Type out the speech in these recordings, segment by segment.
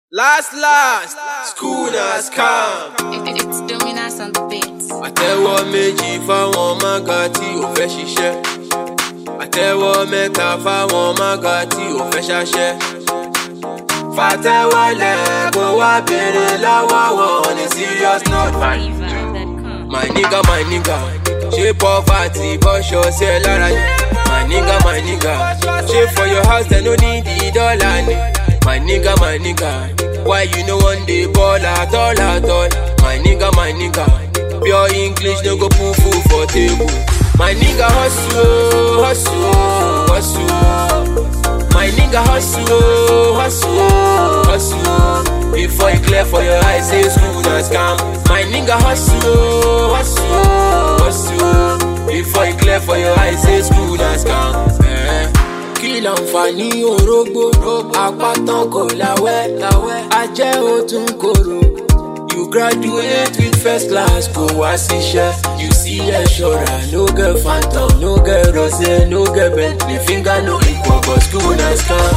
Last, last, school has come. It- It's Dominas on the beats. Àtẹ́wọ́ méjì fáwọn mága tí ò fẹ́ ṣiṣẹ́. Àtẹ́wọ́ mẹ́ta fáwọn mága tí ò fẹ́ ṣaṣẹ́. Fàtẹ́wọ́lẹ̀ kó wá béèrè lọ́wọ́ wọn ní serious note. Fever.com. My nigga, my nigga, ṣé poverty bọ́ṣọ sí ẹ lára ni? My nigga, my nigga, ṣé for your house dem no need the dollar ni? My nigga, my nigga, why you no wan dey ball at all at all? My nigga, my nigga, pure English no go put food for table. My nigga hustle, hustle, hustle. My nigga hustle, hustle, hustle. Before you clear for your eyes, say school na scam. My nigga hustle, hustle, hustle. Before you clear for your eyes, say school na scam. Eh. Kí láǹfààní orógbó? Apátán kò láwẹ́, ajẹ́ ó tún korò. You graduate with first class, kò wá síṣẹ́. You see lecturer, no get phantom, no get rosé, no get bentley, finger no equal, but school na scam.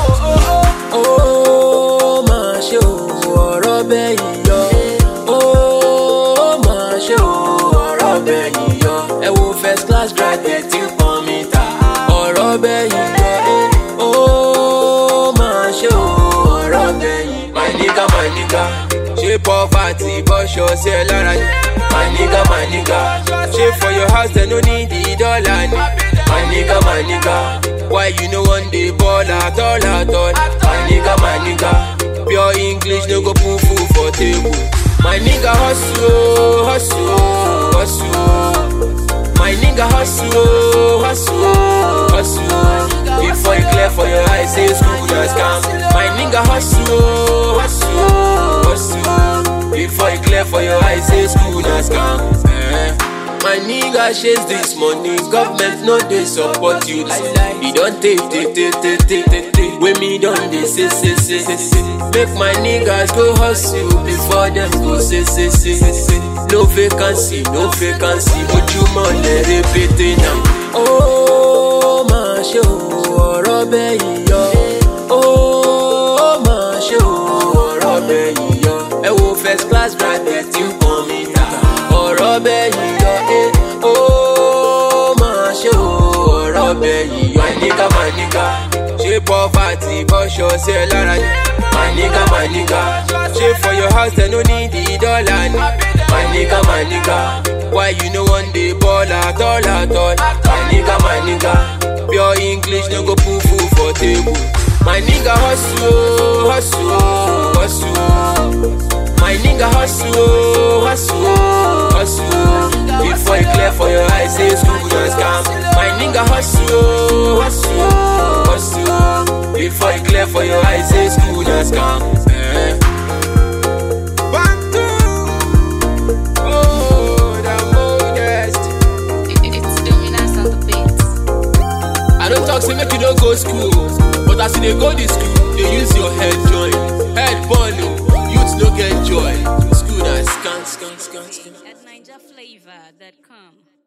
Ó máa ṣe o, ọ̀rọ̀ bẹ́yìn yọ. Ó máa ṣe o, ọ̀rọ̀ bẹ́yìn yọ. Ẹ wo first class graduate tí ń pọn mi ta. Ọ̀rọ̀ bẹ́yìn yọ. eh. Ó máa ṣe o, ọ̀rọ̀ bẹ́yìn. My nigga, my nigga, ṣé poverty bọ́ṣọ sí ẹ lára ni? My nigga, my nigga, ṣé for your house dem no need the dollar ni? My nigga, my nigga, why you no wan dey ball at all at all? My nigga, my nigga, pure English no go put food for table. My nigga hustle, hustle, hustle. My nigga hustle, hustle, hustle. Before you clear for your eyes, say school na scam. My nigga hustle, hustle, hustle. Before you clear for your eyes, say school na scam. Eh. My nigga chase this money, government no dey support you. E don take, take, take, take, take, take, take. Wey me don dey say, say, say, say, say. Make my niggas go hustle before them go say, say, say, say. No vacancy, no vacancy, ojúmọ́ lẹ rẹpẹtẹ náà. Ó máa ṣe o, ọ̀rọ̀ bẹ́yìn yọ. Ó máa ṣe o, ọ̀rọ̀ bẹ́yìn yọ. Ẹ wo first class graduate tí ń pọn mi ta. Ọ̀rọ̀ bẹ́yìn yọ. eh. Ó máa ṣe o, ọ̀rọ̀ bẹ́yìn yọ. My nigga, my nigga, ṣé poverty bọ́ṣọ sí ẹ lára ni? My nigga, my nigga, ṣé for your house dem no need the dollar ni? My nigga, my nigga, why you no wan dey ball at all at all? My nigga, my nigga, pure English no go put food for table. My nigga hustle, hustle, hustle. My nigga hustle, hustle, hustle. Before you clear for your eyes, say school na scam. My nigga hustle, hustle, hustle. Before you clear for your eyes, say school na scam. Eh. Bantu. Oh, the modest. It- It's Dominas on the beats. I don't talk say make you no go school, but as you dey go the school, dey use your head join. Head burn o, youth no get joy. School na scan, scan, scan, scan. At NigerFlavor.com.